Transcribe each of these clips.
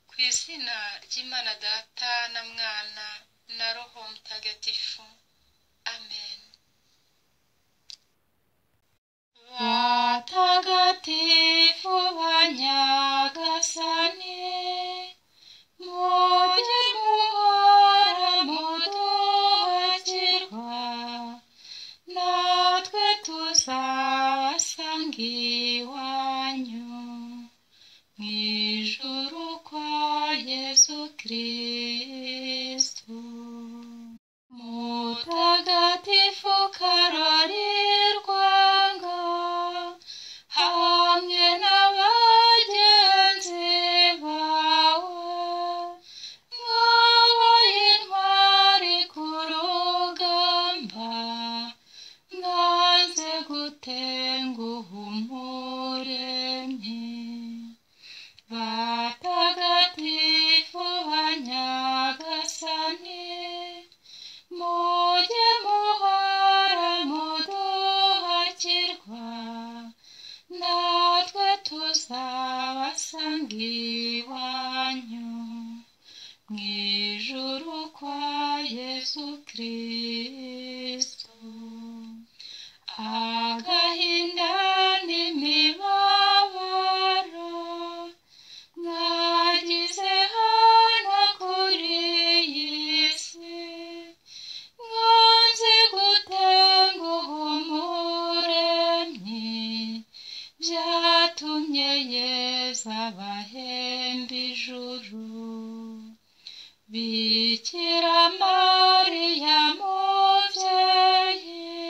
mu izina ry'imana data na mwana na roho mutagatifu amen batagatifu banyagasani mujye muhora muduhakirwa natwe tuzasanga iwanyu mu ijuru kwa yesu kristo mutagatifu karorirwanga hamwe na bagenzi bawe mwabaye intwari ku rugamba mwanze gutenguha umuremyi batagatifu banyagasani mujye muhora muduhakirwa natwe tuzabasanga iwanyu mu ijuru kwa yesu kristo agahinda n'imibabaro mwagize hano kuri iyi si mwanze gutenguha umuremyi byatumye yeza abahemba ijuru bikira mariya mubyeyi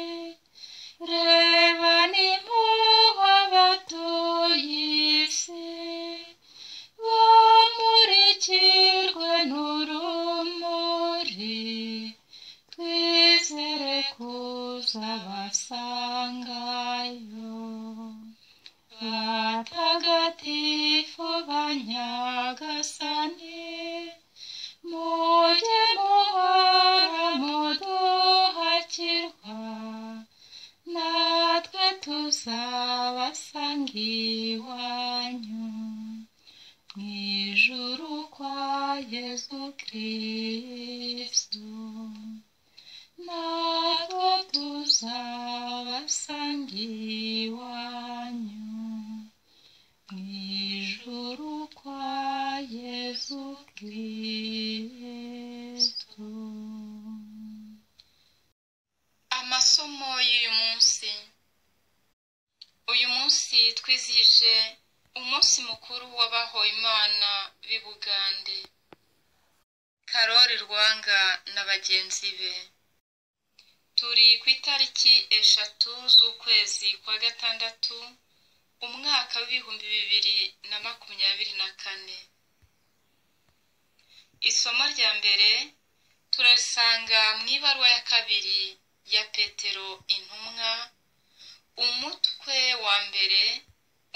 reba nimpuhwe abatuye isi bamurikirwe n'urumuri twizere kuza basangayo batagatifu banyagasani mujye muhora muduhakirwa natwe tuzabasanga iwanyu mu ijuru kwa yesu kristo natwe tuzabasanga iwanyu mu ijuru kwa yesu kristo amasomo y'uyu munsi uyu munsi twizihije umunsi mukuru w'abahowe imana b'i bugande karori rwanga na bagenzi be turi ku itariki eshatu z'ukwezi kwa gatandatu umwaka w'ibihumbi bibiri na makumyabiri na kane isomo rya mbere turasanga mu ibaruwa ya kabiri ya petero intumwa umutwe wa mbere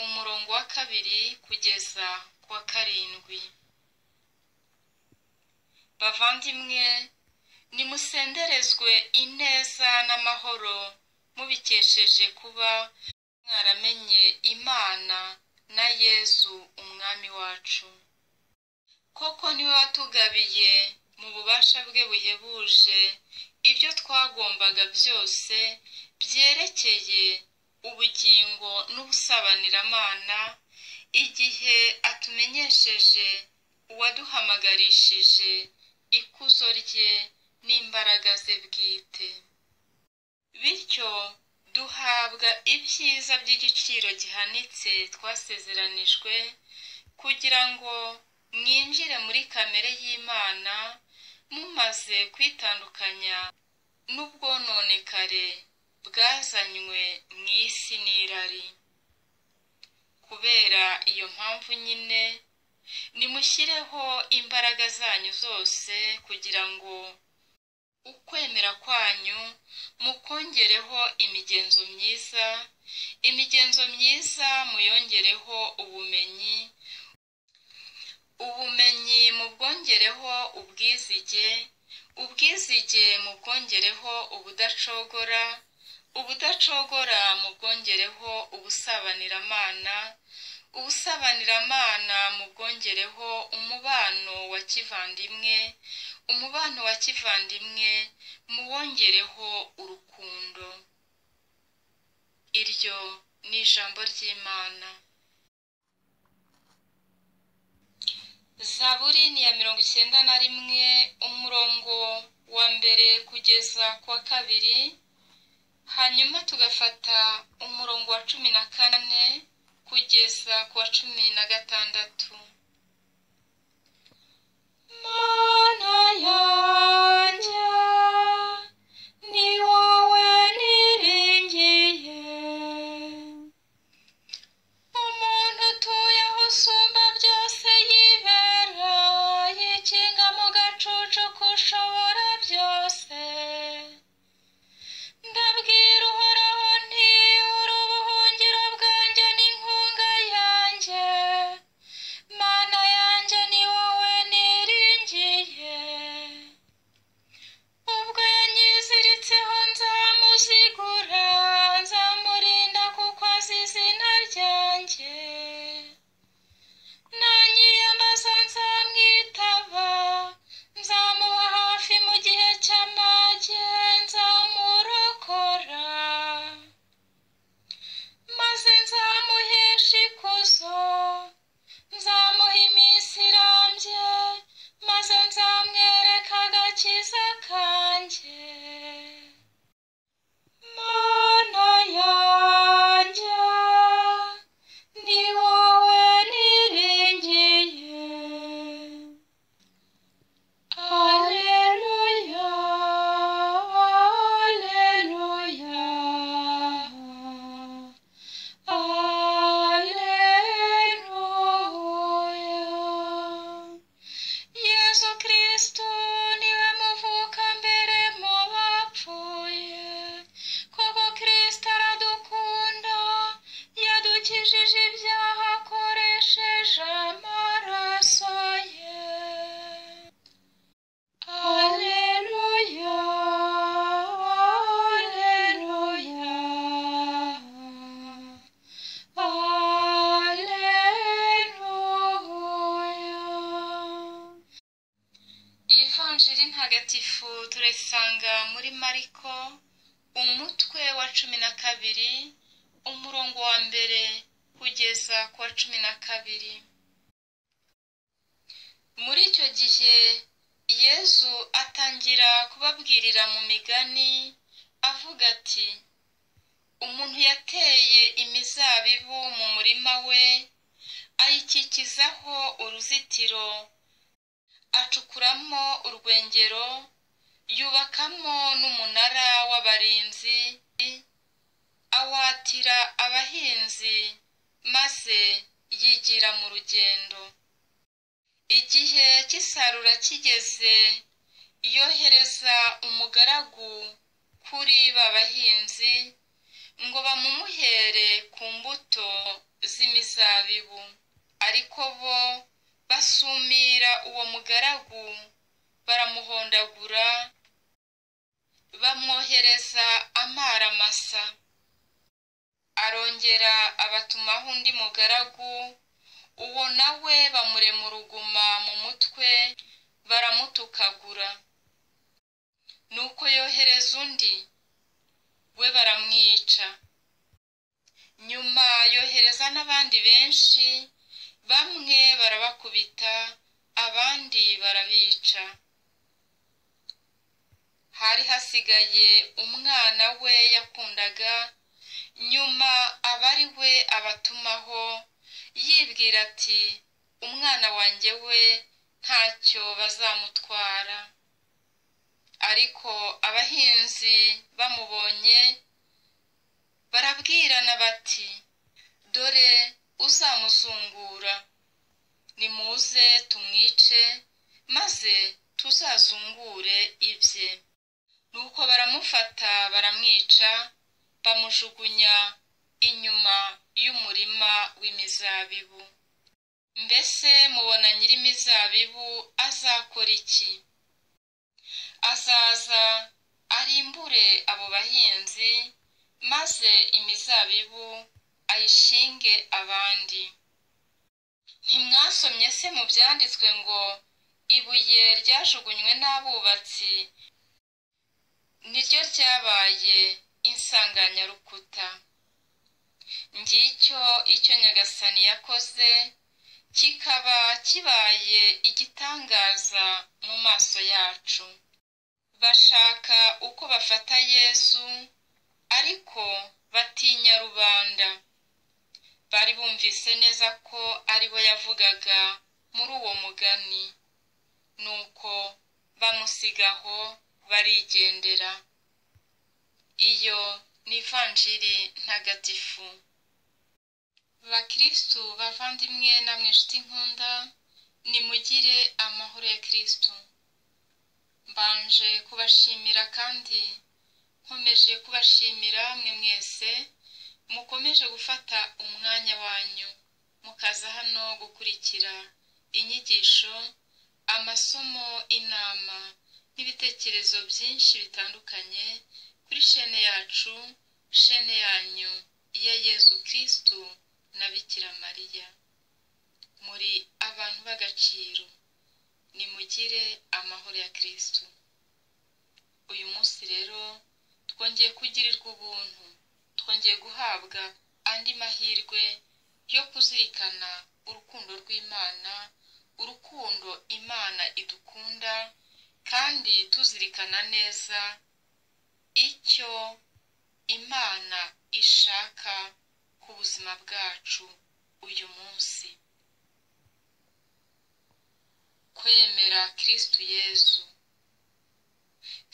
umurongo wa kabiri kugeza ku wa karindwi bavandimwe nimusenderezwe ineza n'amahoro mubikesheje kuba mwaramenye imana na yezu umwami wacu koko niwe watugabiye mu bubasha bwe buhebuje ibyo twagombaga byose byerekeye ubugingo n'ubusabaniramana igihe atumenyesheje uwaduhamagarishije ikuzo rye n'imbaraga ze bwite bityo duhabwa ibyiza by'igiciro gihanitse twasezeranijwe kugira ngo mwinjire muri kamere y'imana mumaze kwitandukanya n'ubwononekare bwazanywe mu isi n'irari kubera iyo mpamvu nyine nimushyireho imbaraga zanyu zose kugira ngo ukwemera kwanyu mukongereho imigenzo myiza imigenzo myiza muyongereho ubumenyi ubumenyi mubwongereho ubwizige ubwizige mubwongereho ubudacogora ubudacogora mubwongereho ubusabaniramana ubusabaniramana mu bwongereho umubano wa kivandimwe umubano wa kivandimwe muwongereho urukundo iryo ni ijambo ry'imana zaburi ni iya mirongo icyenda na rimwe umurongo wa mbere kugeza ku wa kabiri hanyuma tugafata umurongo wa cumi na kane kugeza ku wa cumi na gatandatu mana yanjye ni wowe niringiye umuntu utuye aho usumba byose yibera yikinga mu gacucu kushobora byose ndabwira uhoraho nti uri ubuhungiro bwanjye n'inkunga yanjye mana yanjye ni wowe niringiye ubwo yanyiziritseho nzamuzigura nzamurinda kuko azi izina ryanjye nanyiyambaza nzamwitaba nzamuba hafi mu gihe cy'amage nzamurokora maze nzamuhesha ikuzo nzamuha iminsi irambye maze nzamwereka agakiza kanjye mana yanjye ni wowe niringiye aleluya aleluya aleluya yezu kristo niwe muvuka mbere mu bapfuye koko kristo aradukunda yadukijije ibyaha akoresheje amaraso ye aleluya aleluya aleluya ivanjiri ntagatifu turayisanga muri mariko umutwe wa cumi na kabiri umurongo wa mbere kugeza ku wa cumi na kabiri muri icyo gihe yezu atangira kubabwirira mu migani avuga ati umuntu yateye imizabibu mu murima we ayikikizaho uruzitiro acukuramo urwengero yubakamo n'umunara w'abarinzi awatira abahinzi maze yigira mu rugendo igihe cy'isarura kigeze yohereza umugaragu kuri ba bahinzi ngo bamumuhere ku mbuto z'imizabibu ariko bo basumira uwo mugaragu baramuhondagura bamwohereza amara masa arongera abatumaho undi mugaragu uwo nawe bamurema uruguma mu mutwe baramutukagura nuko yohereza undi we baramwica nyuma yohereza n'abandi benshi bamwe barabakubita abandi barabica hari hasigaye umwana we yakundaga nyuma aba ari we abatumaho yibwira ati umwana wanjye we ntacyo bazamutwara ariko abahinzi bamubonye barabwirana bati dore uzamuzungura nimuze tumwice maze tuzazungure ibye nuko baramufata baramwica bamujugunya inyuma y'umurima w'imizabibu mbese mubona nyir'imizabibu azakora iki azaza arimbure abo bahinzi maze imizabibu ayishinge abandi ntimwasomye se mu byanditswe ngo ibuye ryajugunywe n'abubatsi niryo ryabaye insanganyarukuta ngicyo icyo nyagasani yakoze kikaba kibaye igitangaza mu maso yacu bashaka uko bafata yesu ariko batinya rubanda bari bumvise neza ko ari we yavugaga muri uwo mugani nuko bamusigaho barigendera iyo ni ivanjiri ntagatifu bakristu bavandimwe namwe inshuti nkunda nimugire amahoro ya kristu mbanje kubashimira kandi nkomeje kubashimira mwe mwese mukomeje gufata umwanya wanyu mukaza hano gukurikira inyigisho amasomo inama n'ibitekerezo byinshi bitandukanye kuri shene yacu shene yanyu iya yezu kirisitu na bikira mariya muri abantu b'agaciro nimugire amahoro ya kirisitu uyu munsi rero twongeye kugirirwa ubuntu twongeye guhabwa andi mahirwe yo kuzirikana urukundo rw'imana urukundo imana idukunda kandi tuzirikana neza icyo imana ishaka ku buzima bwacu uyu munsi kwemera kirisitu yezu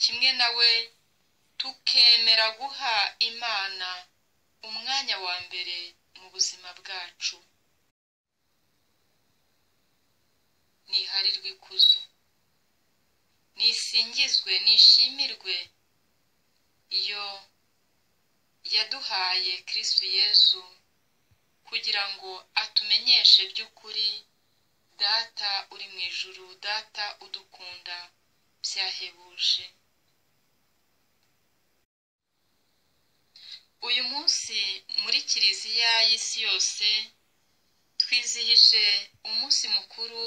kimwe nawe tukemera guha imana umwanya wa mbere mu buzima bwacu niharirwe ikuzo nisingizwe nishimirwe iyo yaduhaye kirisitu yezu kugira ngo atumenyeshe by'ukuri data uri mu ijuru data udukunda byahebuje uyu munsi muri kiliziya y'isi yose twizihije umunsi mukuru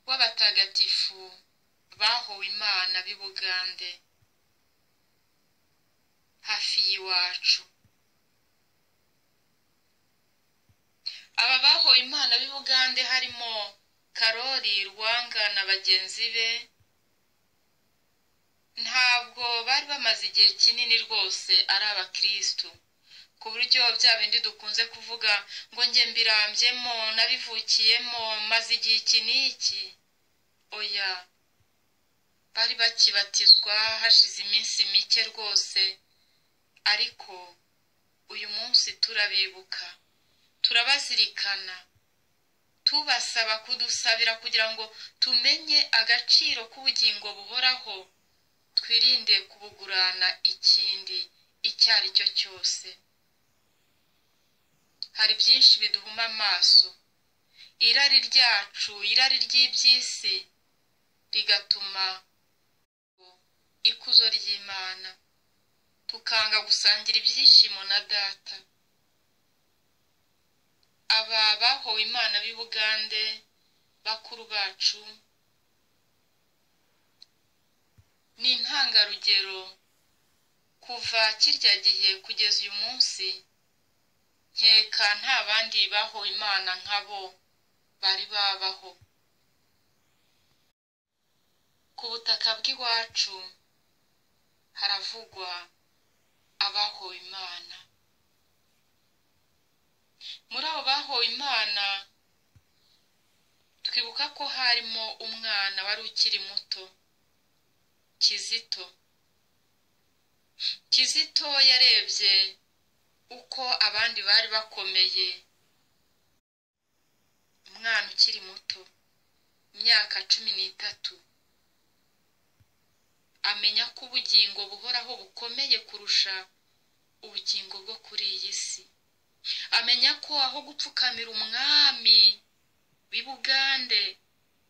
w'abatagatifu bahowe imana b'i bugande hafi y'iwacu aba bahowe imana b'i bugande harimo karori rwanga na bagenzi be ntabwo bari bamaze igihe kinini rwose ari abakirisitu ku buryo bya bindi dukunze kuvuga ngo njye mbirambyemo nabivukiyemo maze igihe iki n'iki oya bari bakibatizwa hashize iminsi mike rwose ariko uyu munsi turabibuka turabazirikana tubasaba kudusabira kugira ngo tumenye agaciro k'ubugingo buhoraho twirinde kubugurana ikindi icyo ari cyo cyose hari byinshi biduhuma amaso irari ryacu irari ry'iby'isi rigatuma ikuzo ry'imana tukanga gusangira ibyishimo na data aba bahowe imana b'i bugande bakuru bacu ni intangarugero kuva kirya gihe kugeza uyu munsi nkeka nta bandi bahowe imana nkabo bari babaho ku butaka bw'iwacu haravugwa abahowe imana muri abo bahowe imana twibuka ko harimo umwana wari ukiri muto kizito kizito yarebye uko abandi bari bakomeye umwana ukiri muto imyaka cumi n'itatu amenya ko ubugingo buhoraho bukomeye kurusha ubugingo bwo kuri iyi si amenya ko aho gupfukamira umwami w'i bugande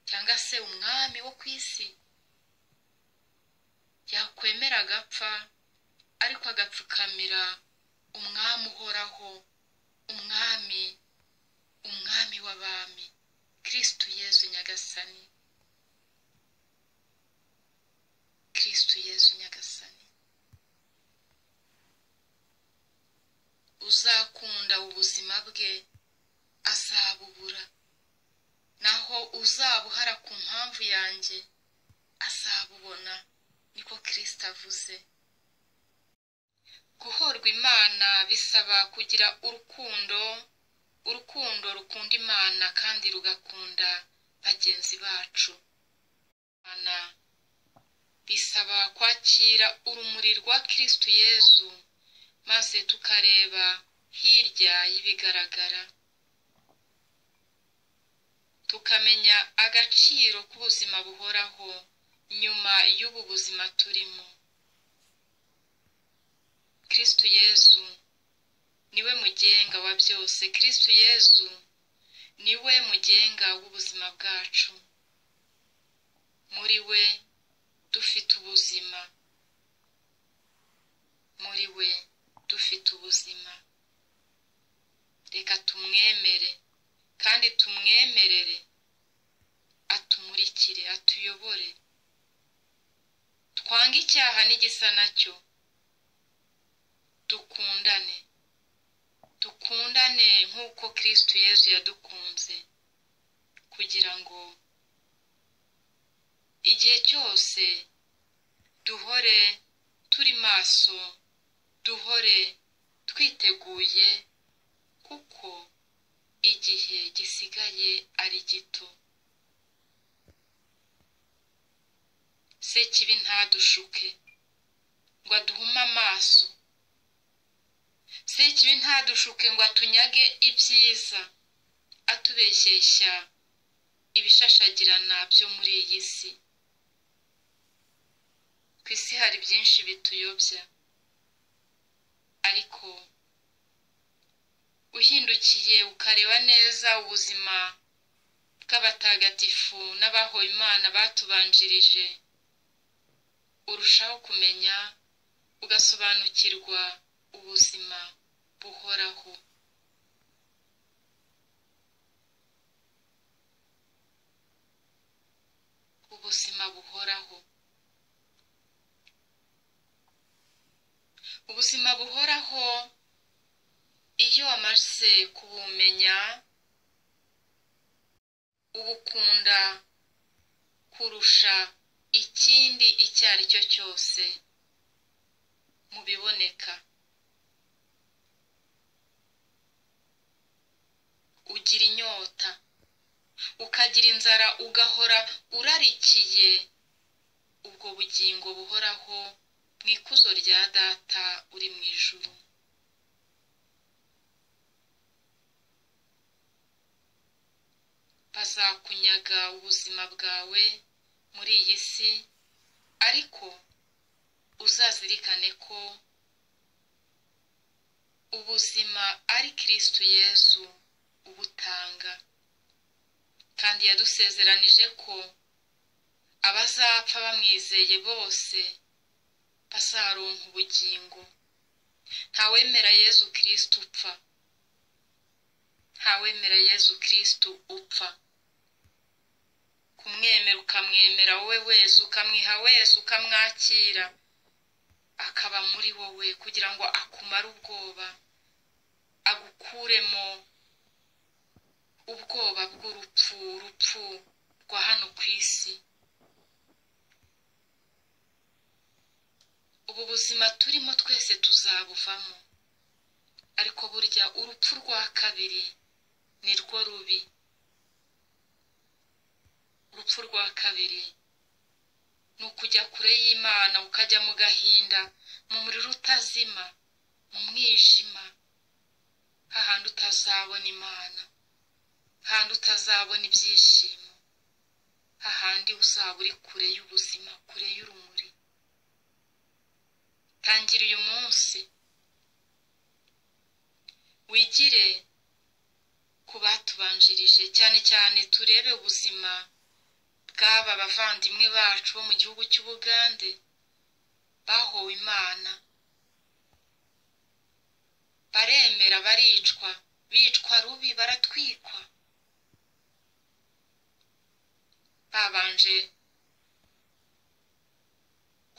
cyangwa se umwami wo ku isi yakwemera agapfa ariko agapfukamira umwami uhoraho umwami umwami w'abami kirisitu yezu nyagasani kirisitu yezu nyagasani uzakunda ubuzima bwe azabubura naho uzabuhara ku mpamvu yanjye azabubona niko kirisita avuze guhorwa imana bisaba kugira urukundo urukundo rukunda imana kandi rugakunda bagenzi bacu imana bisaba kwakira urumuri rwa kirisitu yezu maze tukareba hirya y'ibigaragara tukamenya agaciro k'ubuzima buhoraho nyuma y'ubu buzima turimo kirisitu yezu niwe mugenga wa byose kirisitu yezu niwe mugenga w'ubuzima bwacu muri we dufite ubuzima muri we dufite ubuzima reka tumwemere kandi tumwemerere atumurikire atuyobore twange icyaha n'igisa nacyo dukundane dukundane nk'uko kirisitu yezu yadukunze kugira ngo igihe cyose duhore turi maso duhore twiteguye kuko igihe gisigaye ari gito se kibi ntadushuke ngo aduhume amaso se kibi ntadushuke ngo atunyage ibyiza atubeshyeshya ibishashagirana byo muri iyi si ku isi hari byinshi bituyobya ariko uhindukiye ukareba neza ubuzima bw'abatagatifu n'abaho imana batubanjirije urushaho kumenya ugasobanukirwa ubuzima buhoraho ubuzima buhoraho ubuzima buhoraho iyo wamaze kubumenya ubukunda kurusha ikindi icyo ari cyo cyose mu biboneka ugira inyota ukagira inzara ugahora urarikiye ubwo bugingo buhoraho mu ikuzo rya data uri mu ijuru bazakunyaga ubuzima bwawe muri iyi si ariko uzazirikane ko ubuzima ari kirisitu yezu ubutanga kandi yadusezeranije ko abazapfa bamwizeye bose bazaronka ubugingo ntawemera yezu kirisitu upfa ntawemera yezu kirisitu upfa kumwemera ukamwemera wowe wese ukamwiha wese ukamwakira akaba muri wowe kugira ngo akumare ubwoba agukuremo ubwoba bw'urupfu urupfu rwa hano ku isi ubu buzima turimo twese tuzabuvamo ariko burya urupfu rwa kabiri ni rwo rubi urupfu rwa kabiri ni ukujya kure y'imana ukajya mu gahinda mu muriro utazima mu mwijima hahandi utazabona imana hahandi utazabona ibyishimo hahandi uzaba uri kure y'ubuzima kure y'urumuri tangira uyu munsi wigire ku batubanjirije cyane cyane turebe ubuzima bw'aba bavandimwe bacu bo mu gihugu cy'ubugande bahowe imana baremera baricwa bicwa rubi baratwikwa babanje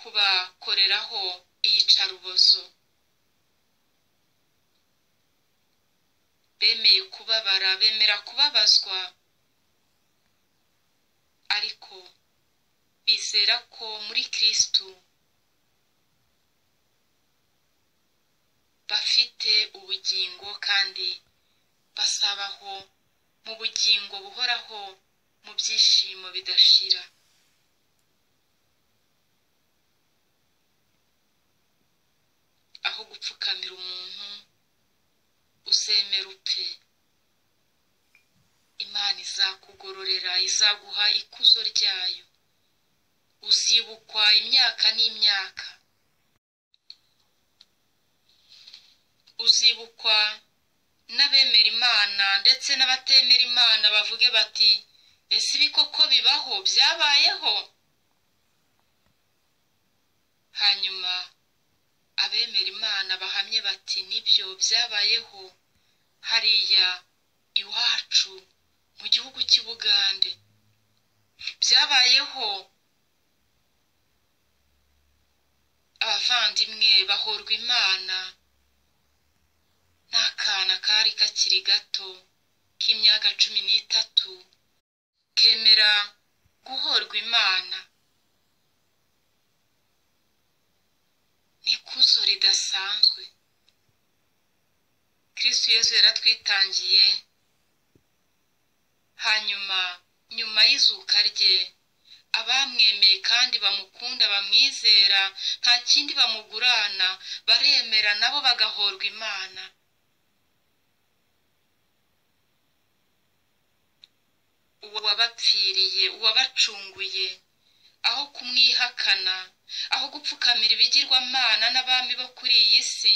kubakoreraho iyicarubozo bemeye kubabara bemera kubabazwa ariko bizera ko muri kirisitu bafite ubugingo kandi basabaho mu bugingo buhoraho mu byishimo bidashira aho gupfukamira umuntu uzemera upfe imana izakugororera izaguha ikuzo ryayo uzibukwa imyaka n'imyaka uzibukwa n'abemera imana ndetse n'abatemera imana bavuge bati ese ibi koko bibaho byabayeho hanyuma abemera imana bahamye bati nibyo byabayeho hariya iwacu mu gihugu cy'i bugande byabayeho abavandimwe bahorwa imana n'akana kari kakiri gato k'imyaka cumi n'itatu kemera guhorwa imana ikuzo ridasanzwe kirisitu yesu yaratwitangiye hanyuma nyuma y'izuka rye abamwemeye kandi bamukunda bamwizera nta kindi bamugurana baremera nabo bagahorwa imana uwabapfiriye uwabacunguye aho kumwihakana aho gupfukamira ibigirwamana n'abami bo kuri iyi si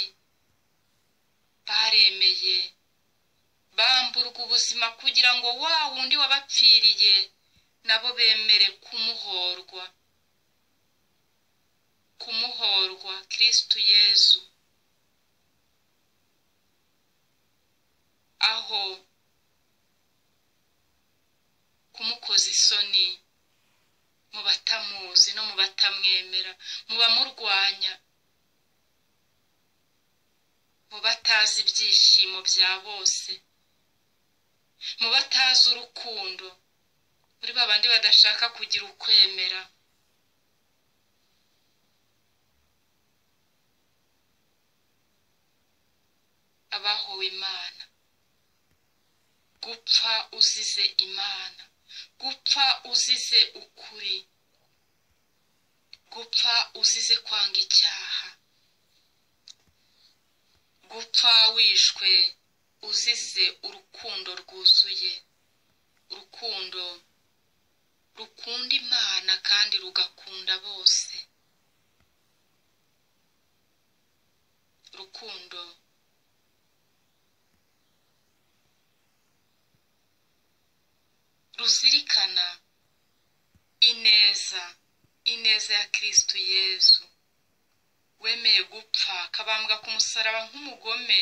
baremeye bamburwa ubuzima kugira ngo wa wundi wabapfiriye nabo bemere kumuhorwa kumuhorwa kirisitu yezu aho kumukoza isoni mu batamuzi no mu batamwemera mu bamurwanya mu batazi ibyishimo bya bose mu batazi urukundo muri babandi badashaka kugira ukwemera abahowe imana gupfa uzize imana gupfa uzize ukuri gupfa uzize kwanga icyaha gupfa wishwe uzize urukundo rwuzuye urukundo rukunda imana kandi rugakunda bose urukundo ruzirikana ineza ineza ya kirisitu yezu wemeye gupfa akabambwa ku musaraba nk'umugome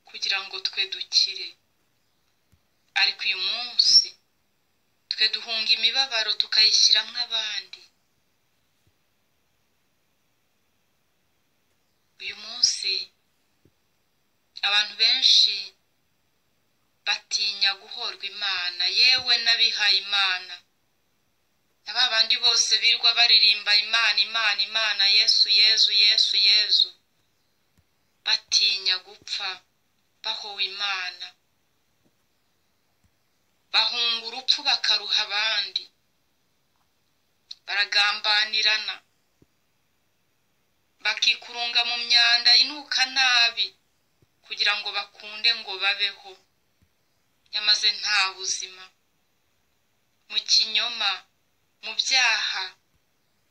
kugira ngo twe dukire ariko uyu munsi twe duhunga imibabaro tukayishyiramo abandi uyu munsi abantu benshi batinya guhorwa imana yewe n'abihaye imana na ba bandi bose birwa baririmba imana imana imana yesu yezu yesu yezu batinya gupfa bahowe imana bahunga urupfu bakaruha abandi baragambanirana bakikurunga mu myanda inuka nabi kugira ngo bakunde ngo babeho yamaze nta buzima mu kinyoma mu byaha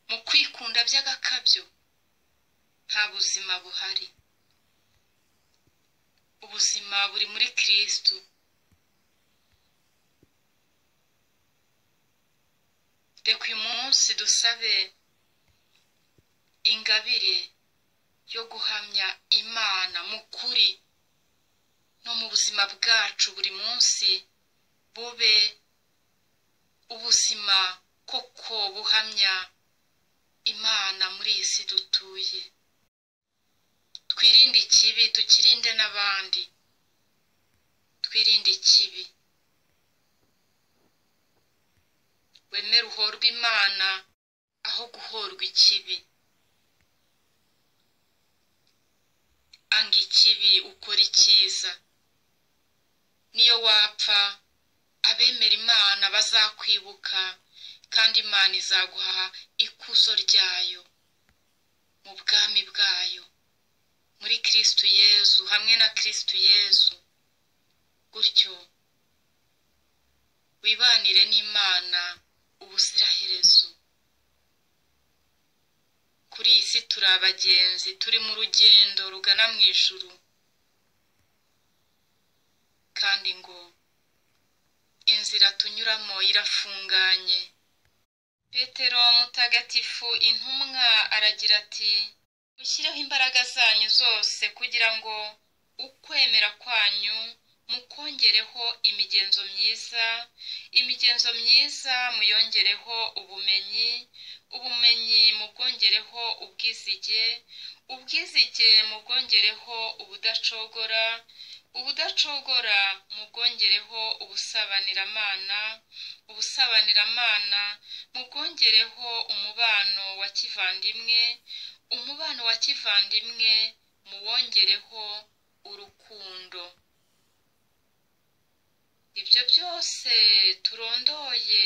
mu kwikunda by'agakabyo nta buzima buhari ubuzima buri muri kirisitu reka uyu munsi dusabe ingabire yo guhamya imana mu kuri no mu buzima bwacu buri munsi bube ubuzima ko buhamya imana muri iyi si dutuye twirinde ikibi tukirinde n'abandi twirinde ikibi wemere uhorwe imana aho guhorwa ikibi anga ikibi ukora icyiza niyo wapfa abemera imana bazakwibuka kandi imana izaguha ikuzo ryayo mu bwami bwayo muri kirisitu yezu hamwe na kirisitu yezu gutyo wibanire n'imana ubuziraherezo kuri iyi si turi abagenzi turi mu rugendo rugana mu ijuru kandi ngo inzira tunyuramo irafunganye petero mutagatifu intumwa aragira ati mushyireho imbaraga zanyu zose kugira ngo ukwemera kwanyu mukongereho imigenzo myiza imigenzo myiza muyongereho ubumenyi ubumenyi mubwongereho ubwizige ubwizige mubwongereho ubudacogora ubudacogora mubwongereho ubusabaniramana ubusabaniramana mubwongereho umubano wa kivandimwe umubano wa kivandimwe muwongereho urukundo ibyo byose turondoye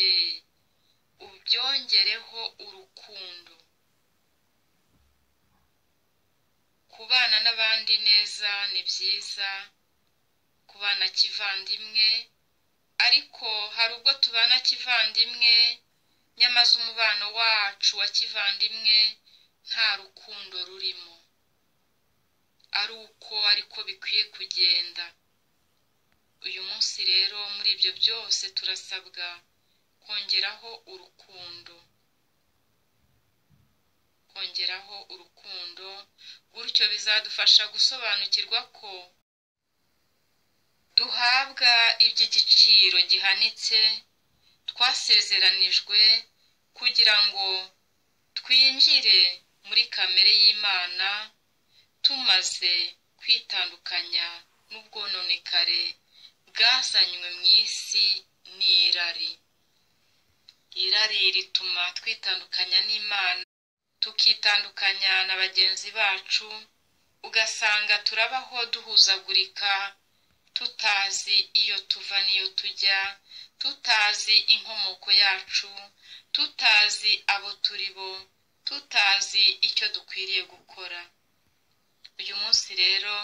ubyongereho urukundo kubana n'abandi neza ni byiza kubana kivandimwe ariko hari ubwo tubana kivandimwe nyamaze umubano wacu wa kivandimwe nta rukundo rurimo ari uko ariko bikwiye kugenda uyu munsi rero muri ibyo byose turasabwa kongeraho urukundo kongeraho urukundo gutyo bizadufasha gusobanukirwa ko duhabwa iby'igiciro gihanitse twasezeranijwe kugira ngo twinjire muri kamere y'imana tumaze kwitandukanya n'ubwononekare bwazanywe mu isi n'irari irari rituma twitandukanya n'imana tukitandukanya na bagenzi bacu ugasanga turabaho duhuzagurika tutazi iyo tuva n'iyo tujya tutazi inkomoko yacu tutazi abo turi bo tutazi icyo dukwiriye gukora uyu munsi rero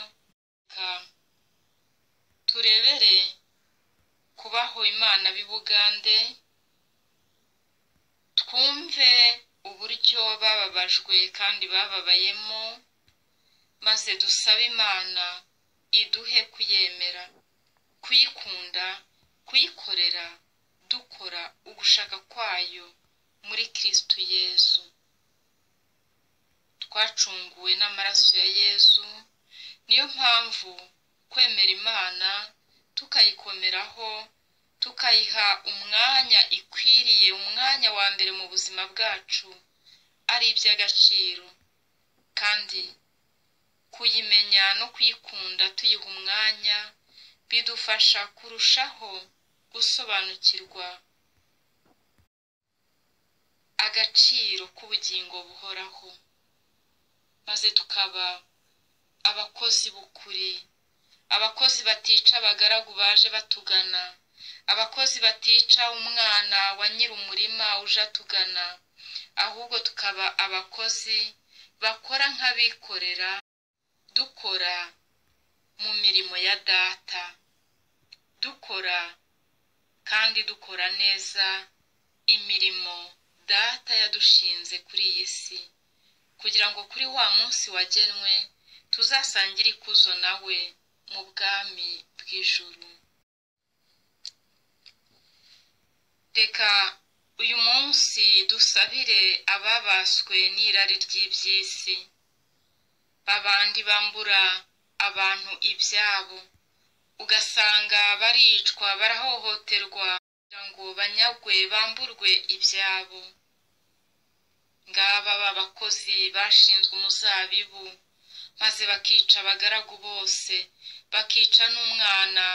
turebere kubaho imana b'ibugande twumve uburyo bababajwe kandi bababayemo maze dusabe imana iduhe kuyemera kuyikunda kuyikorera dukora ugushaka kwayo muri kirisitu yezu twacunguwe n'amaraso ya yezu niyo mpamvu kwemera imana tukayikomeraho tukayiha umwanya ikwiriye umwanya wa mbere mu buzima bwacu ari iby'agaciro kandi kuyimenya no kuyikunda tuyiha umwanya bidufasha kurushaho gusobanukirwa agaciro k'ubugingo buhoraho maze tukaba abakozi b'ukuri abakozi batica abagaragu baje batugana abakozi batica umwana wa nyir'umurima uje atugana ahubwo tukaba abakozi bakora nk'abikorera dukora mu mirimo ya data dukora kandi dukora neza imirimo data yadushinze kuri iyi si kugira ngo kuri wa munsi wagenwe tuzasangire ikuzo nawe mu bwami bw'ijuru reka uyu munsi dusabire ababaswe n'irari ry'iby'isi babandi bambura abantu ibyabo ugasanga baricwa barahohoterwa kugira ngo banyagwe bamburwe ibyabo ngaba b'abakozi bashinzwe umuzabibu maze bakica abagaragu bose bakica n'umwana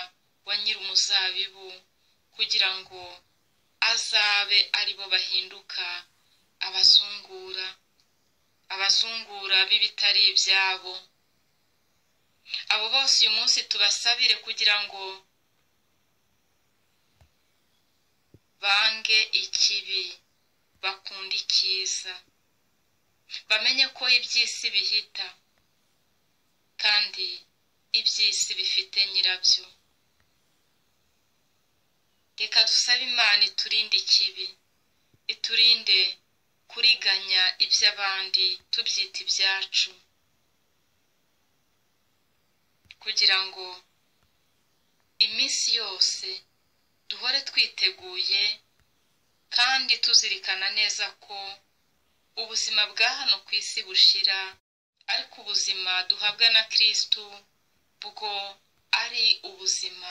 wa nyir'umuzabibu kugira ngo azabe ari bo bahinduka abazungura abazungura b'ibitari ibyabo abo bose uyu munsi tubasabire kugira ngo bange ikibi bakunde icyiza bamenye ko iby'isi bihita kandi iby'isi bifite nyirabyo reka dusabe imana iturinde ikibi iturinde kuriganya iby'abandi tubyita ibyacu kugira ngo iminsi yose duhore twiteguye kandi tuzirikana neza ko ubuzima bwa hano ku isi bushira ariko ubuzima duhabwa na kirisitu bwo ari ubuzima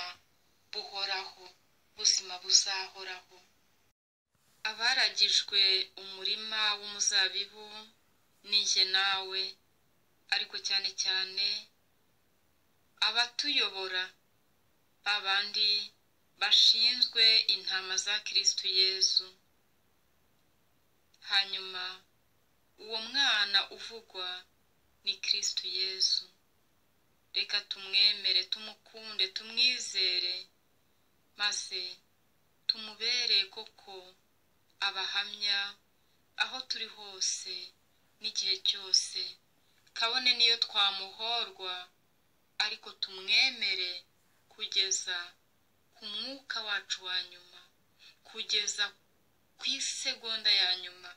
buhoraho ubuzima buzahoraho abaragijwe umurima w'umuzabibu n'inge nawe ariko cyane cyane abatuyobora babandi bashinzwe intama za kirisitu yezu hanyuma uwo mwana uvugwa ni kirisitu yezu reka tumwemere tumukunde tumwizere maze tumubere koko abahamya aho turi hose n'igihe cyose kabone niyo twamuhorwa ariko tumwemere kugeza ku mwuka wacu wa nyuma kugeza ku isegonda ya nyuma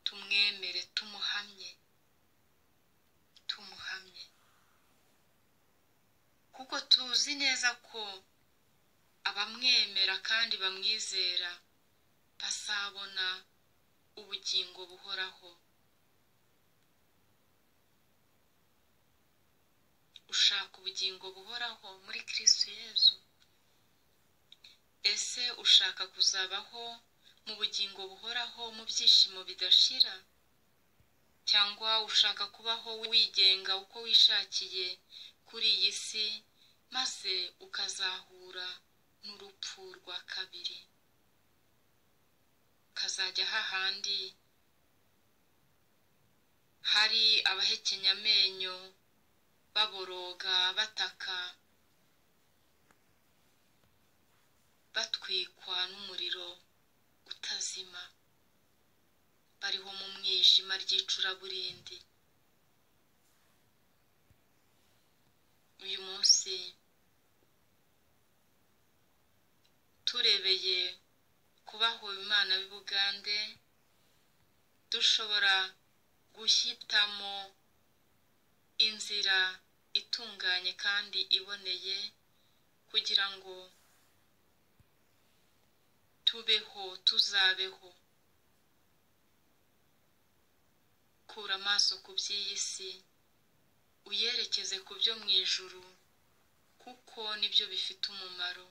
tumwemere tumuhamye tumuhamye kuko tuzi neza ko abamwemera kandi bamwizera bazabona ubugingo buhoraho ushaka ubugingo buhoraho muri kirisitu yezu ese ushaka kuzabaho mu bugingo buhoraho mu byishimo bidashira cyangwa ushaka kubaho wigenga uko wishakiye kuri iyi si maze ukazahura n'urupfu rwa kabiri ukazajya hahandi hari abahekenya amenyo baboroga bataka batwikwa n'umuriro utazima bariho mu mwijima ry'icuraburindi uyu munsi turebeye kubaho imana b'ubugande dushobora guhitamo inzira itunganye kandi iboneye kugira ngo tubeho tuzabeho kura amaso ku by'iyi si uyerekeze ku byo mu ijuru kuko nibyo bifite umumaro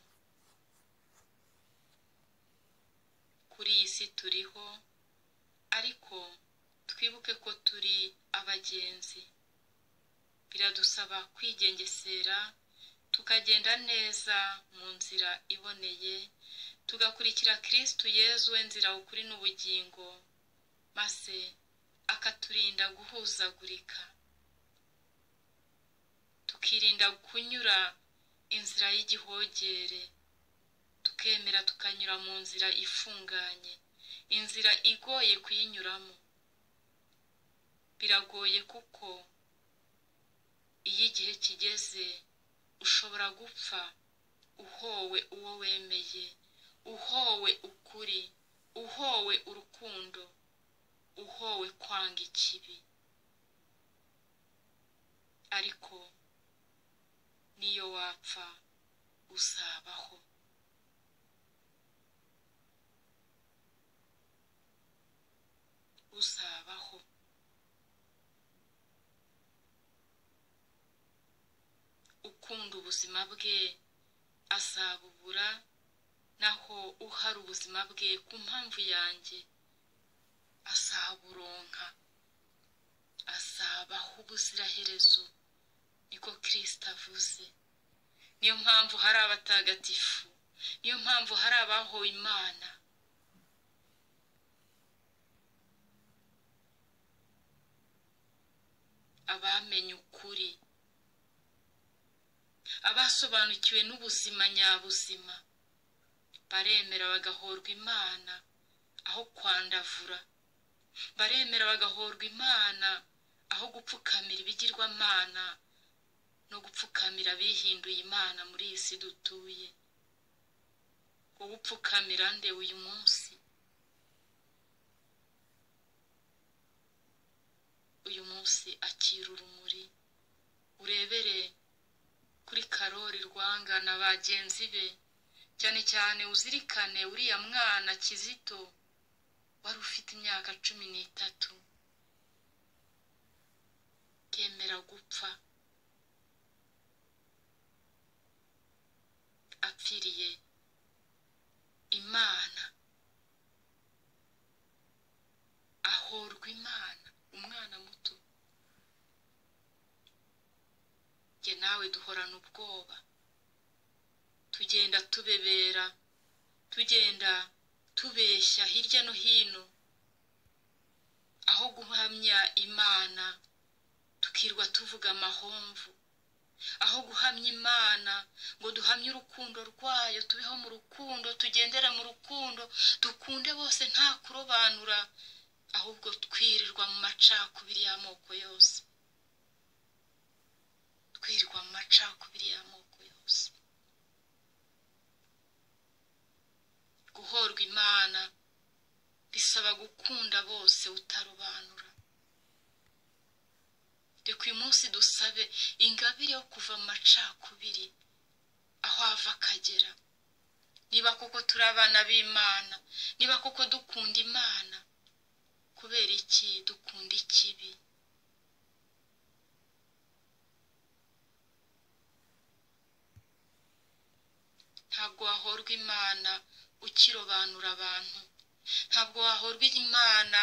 kuri iyi si turiho ariko twibuke ko turi abagenzi biradusaba kwigengesera tukagenda neza mu nzira iboneye tugakurikira kirisitu yezu we nzira ukuri n'ubugingo maze akaturinda guhuzagurika tukirinda kunyura inzira y'igihogere tukemera tukanyura mu nzira ifunganye inzira igoye kuyinyuramo biragoye kuko iyo igihe kigeze ushobora gupfa uhowe uwo wemeye uhowe ukuri uhowe urukundo uhowe kwanga ikibi ariko niyo wapfa uzabaho uzabaho ukunda ubuzima bwe azabubura naho uhari ubuzima bwe ku mpamvu yanjye asaba uburonka azabaho ubuziraherezo niko kirisita avuze niyo mpamvu hari abatagatifu niyo mpamvu hari abahoye imana abamenye ukuri abasobanukiwe n'ubuzima nyabuzima baremera bagahorwa imana aho kwandavura baremera bagahorwa imana aho gupfukamira ibigirwamana no gupfukamira abihinduye imana muri iyi si dutuye wowe upfukamira nde uyu munsi uyu munsi akira urumuri urebere kuri karori rwangana bagenzi be cyane cyane uzirikane uriya mwana kizito wari ufite imyaka cumi n'itatu kemera gupfa apfiriye imana ahorwa imana umwana muto njye nawe duhorana ubwoba tugenda tubebera tugenda tubeshya hirya no hino aho guhamya imana tukirwa tuvuga amahomvu aho guhamya imana ngo duhamye urukundo rwayo tubeho mu rukundo tugendere mu rukundo dukunde bose nta kurobanura ahubwo twirirwa mu macakubiri y'amoko yose twirirwa mu macakubiri y'amoko yose guhorwa imana bisaba gukunda bose utarobanura reka uyu munsi dusabe ingabire yo kuva mu macakubiri aho ava akagera niba koko turi abana b'imana niba koko dukunda imana kubera iki dukunda ikibi ntabwo wahorwa imana ukirobanura abantu ntabwo wahorwa imana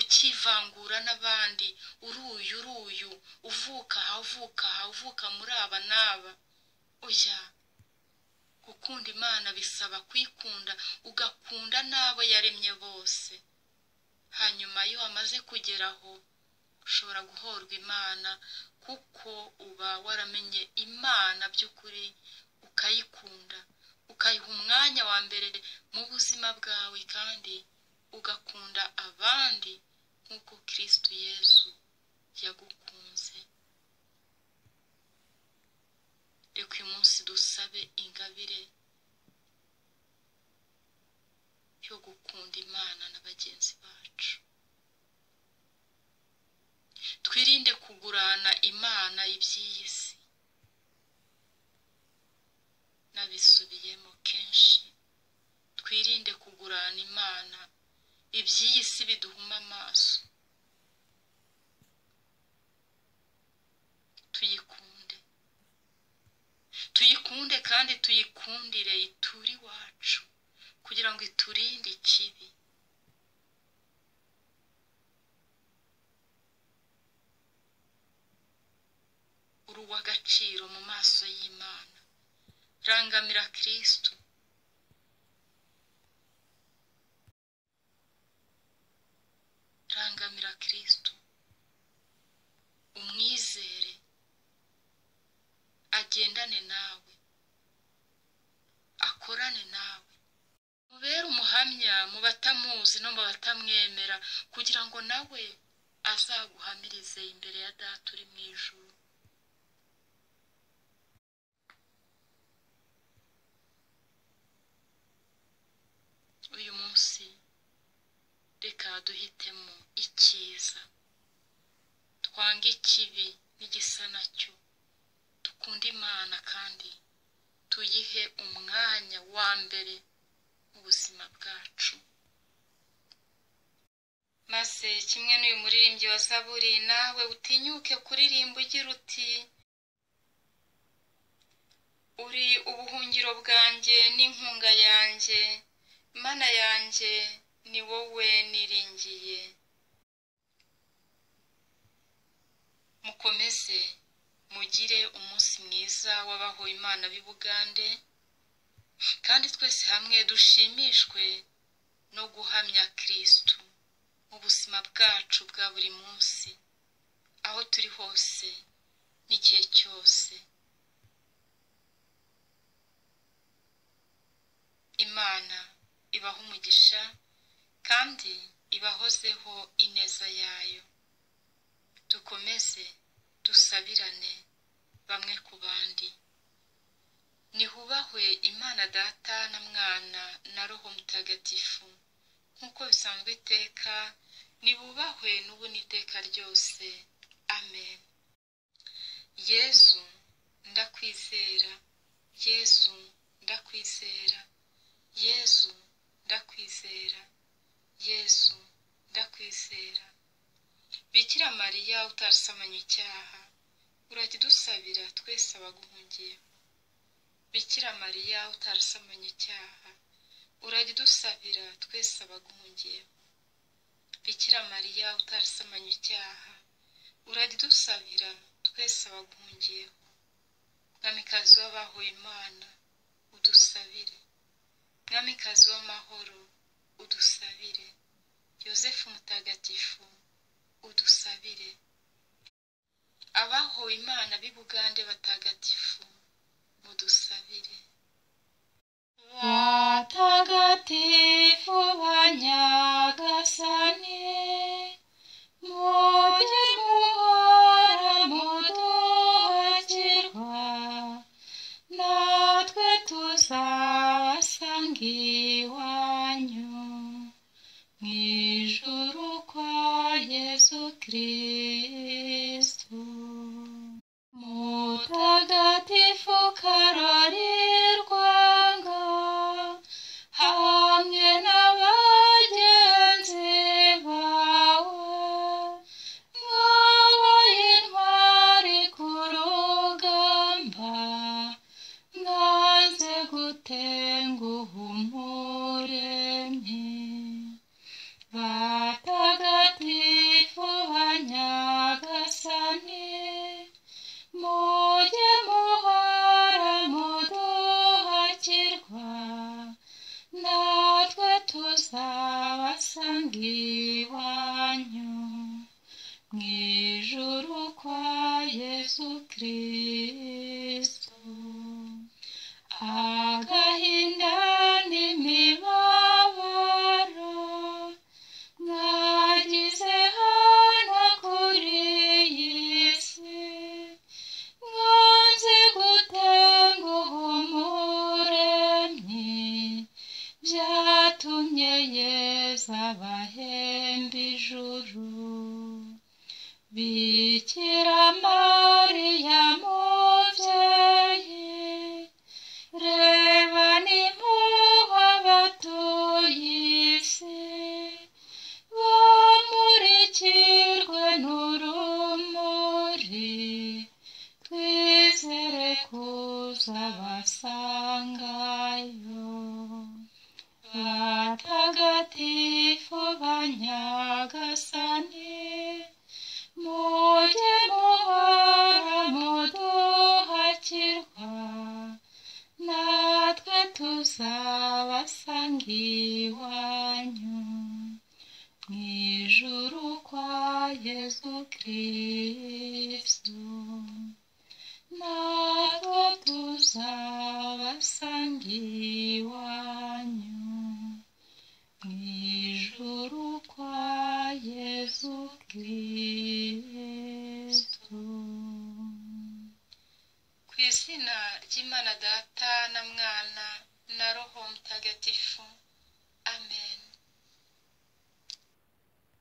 ukivangura n'abandi uruyu uruyu uvuka aha uvuka aha uvuka muri aba n'aba oya gukunda imana bisaba kuyikunda ugakunda n'abo yaremye bose hanyuma iyo wamaze kugeraho ushobora guhorwa imana kuko uba waramenye imana by'ukuri ukayikunda ukayiha umwanya wa mbere mu buzima bwawe kandi ugakunda abandi nk'uko kirisitu yesu yagukunze reka uyu munsi dusabe ingabire yo gukunda imana na bagenzi bacu twirinde kugurana imana iby'iyi si nabisubiyemo kenshi twirinde kugurana imana iby'iyi si biduhuma amaso tuyikunde tuyikunde kandi tuyikundire iture iwacu kugira ngo iturinde ikibi uri uw'agaciro mu maso y'imana rangamira kirisitu rangamira kirisitu umwizere agendane nawe akorane nawe mubere umuhamya mu batamuzi no mu batamwemera kugira ngo nawe azaguhamirize imbere ya data uri mu ijuru uyu munsi reka duhitemo icyiza twange ikibi n'igisa nacyo dukunde imana kandi tuyihe umwanya wa mbere mu buzima bwacu maze kimwe n'uyu muririmbyi wa zaburi nawe utinyuke kuririmba ugira uti uri ubuhungiro bwanjye n'inkunga yanjye mana yanjye ni wowe niringiye mukomeze mugire umunsi mwiza w'abahowe imana b'i bugande kandi twese hamwe dushimishwe no guhamya kirisitu mu buzima bwacu bwa buri munsi aho turi hose n'igihe cyose imana ibaha umugisha kandi ibahozeho ineza yayo dukomeze dusabirane bamwe ku bandi nihubahwe imana data na mwana na roho mutagatifu nk'uko bisanzwe iteka nibubahwe n'ubu n'iteka ryose amen yezu ndakwizera yezu ndakwizera yezu ndakwizera yezu ndakwizera bikira mariya utarasamanye icyaha urakidusabira twese abaguhungiyeho bikira mariya utarasamanye icyaha urakidusabira twese abaguhungiyeho bikira mariya utarasamanye icyaha urakidusabira twese abaguhungiyeho mwamikazi w'abahuye imana udusabire mwamikazi w'amahoro udusabire yosefu mutagatifu udusabire abahowe imana b'i bugande batagatifu mudusabire batagatifu ba nyagasani mujye muhora muduhakirwa natwe tuzasanga iwanyu mu ijuru kwa yesu kirisitu mutagatifu karorirwanga hamwe na bagenzi bawe mwabaye intwari ku rugamba mwanze gutenguha umuremyi batagatifu ba nyagasani mujye muhora muduhakirwa natwe tuzabasanga iwanyu mu ijuru kwa yesu kirisitu agahinda n'imibabaro mwagize hano kuri iyi si mwanze gutenguha umuremyi byatumye yeza abahemba ijuru bikira mariya mubyeyi reba nimpuhwe abatuye isi bamurikirwe n'urumuri twizere kuza basangayo batagatifu ba nyagasani mujye muhora muduhakirwa natwe tuzabasanga iwanyu mu ijuru kwa yesu kirisitu natwe tuzabasanga iwanyu mu ijuru kwa yesu kirisitu ku izina ry'imana data na mwana na roho mutagatifu